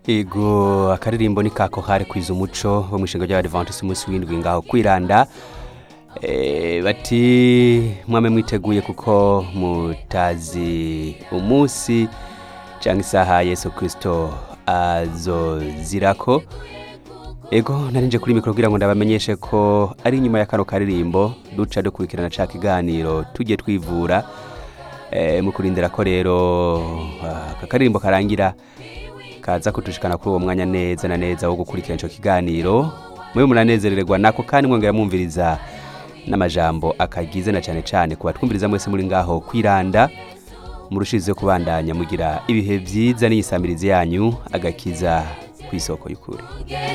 ego akaririmbo ni kako hare kwiza umuco bo mu ishinga ry'abadivantisi umunsi w'indwi ngaho kwiranda Eh, bati mwame mwiteguye kuko mutazi umunsi cyangwa isaha yesu kirisito azozirako ego narinje kuri mikoro kugira ngo ndabamenyeshe ko ari inyuma ya kano karirimbo duca dukurikirana ca kiganiro tujye twivura eh, mu kurindira ko rero ah, aka karirimbo karangira kaza kutushikana kuri uwo mwanya neza na neza wo gukurikirana ico kiganiro mwe munanezerererwa nako kandi mwongera mwumviriza n'amajambo akagize na cyane cyane ku batwumviriza mwese muri ngaho kwiranda murushize kubandanya mugira ibihe byiza n'iyisamirizi yanyu agakiza ku isoko y'ukuri